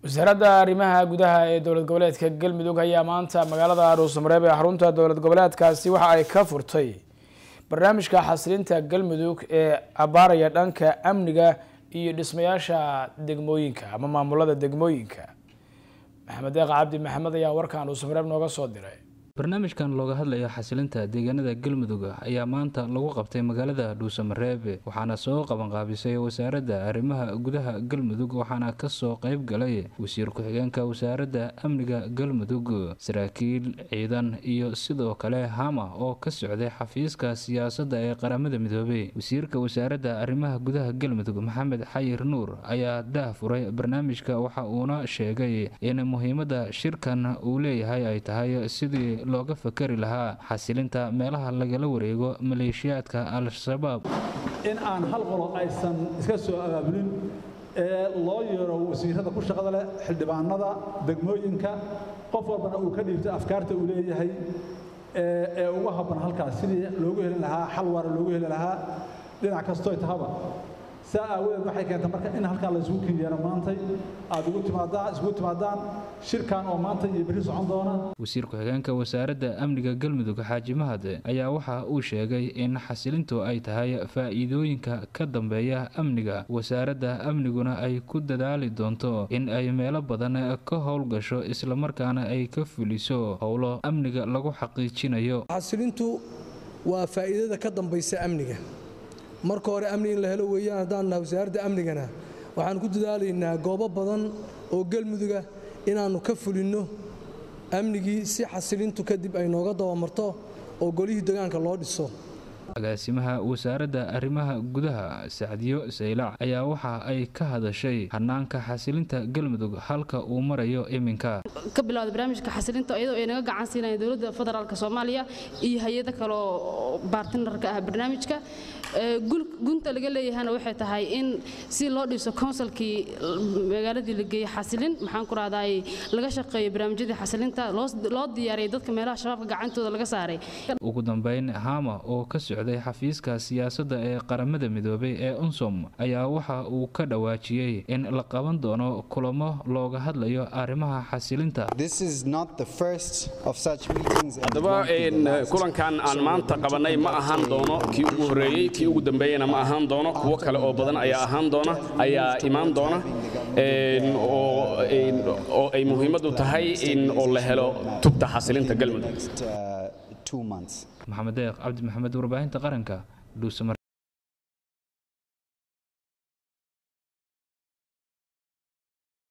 wasaaradda arrimaha gudaha ee dowlad goboleedka galmudug ayaa maanta magaalada dhuusamareeb ee xarunta dowlad goboleedkaasi waxa ay ka furtay barnaamijka xasilinta galmudug ee abaaraya dhanka amniga iyo dhismayaasha degmooyinka ama maamulada degmooyinka maxamed deeq cabdi maxamed ayaa warkan dhuusamareeb nooga soo diray barnaamijkan looga hadlayo xasilinta deegaanada galmudug ayaa maanta lagu qabtay magaalada dhuusamareeb waxaana soo qabanqaabisay wasaaradda arrimaha gudaha galmudug waxaana kasoo qeyb galay wasiir ku-xigeenka wasaaradda amniga galmudug saraakiil ciidan iyo sidoo kale hama oo ka socday xafiiska siyaasadda ee qaramada midoobey wasiirka wasaaradda arrimaha gudaha galmudug maxamed xayir nuur ayaa daah furay barnaamijka waxa uuna sheegay in muhiimada shirkan uu leeyahay ay tahay sidii looga fakari lahaa xasilinta meelaha lagala wareego maleeshiyaadka al-shabaab in aan hal qolo aysan iska soo abaabulin ee loo yeero wasiirada ku shaqada leh xildhibaanada degmooyinka qof walbana uu ka dhiibto afkaarta uu leeyahay ee uga habban halkaas sidii loogu heli lahaa xal waara loogu heli lahaa dhinac kastooy tahaba saa aawadeed waxay keentay marka in halkaa la isugu kenyeero maantay aad ugu timaadaan isugu timaadaan shirkan oo maanta iyo berri socon doona wasiir ku-xigeenka wasaaradda amniga galmudug xaaji mahad ayaa waxa uu sheegay in xasilintu ay tahay faa'iidooyinka ka dambeeya amniga wasaaradda amniguna ay ku dadaali doonto in ay meelo badan ka howlgasho islamarkaana ay ka fuliso howlo amniga lagu xaqiijinayo xasilintu waa faa'iidada ka dambaysa amniga marka hore amni in la helo weeyaan haddaan nahay wasaaradda amnigana waxaan ku dadaalaynaa goobo badan oo galmuduga inaannu ka fulinno amnigii si xasilintu kadib ay nooga dabamarto oo golihii degaanka loo dhiso agaasimaha wasaaradda arrimaha gudaha sacdiyo saylac ayaa waxa ay ka hadashay hanaanka xasilinta galmudug halka uu marayo iminka ka bilowda barnaamijka xasilinta iyadoo ay naga gacan siinayaan dowladda federaalk soomaaliya iyo hay-ado kale oo baartinarka ah barnaamijka gunta laga leeyahana waxay tahay in si loo dhiso konsulkii magaaladii la geeyey xasilin maxaan ku rahday laga shaqeeyo barnaamijyadii xasilinta loo diyaariyay dadka meelaha shabaabka gacantooda laga saaray ugu dambeyn hama oo ka socday xafiiska siyaasadda ee qaramada midoobay ee unsom ayaa waxa uu ka dhawaajiyey in la qaban doono kulamo looga hadlayo arrimaha xasilinta haddaba kulankan aan maanta qabanay ma ahaan doono kii ugu horreeyey kii ugu dambeeyena ma ahaan doono kuwo kale oo badan ayaa ahaan doona ayaa imaan doona oo ay muhiimaddu tahay in oo la helo tubta xasilinta galmudug maxamed deeq cabdi maxamed warbaahinta qaranka dhuusama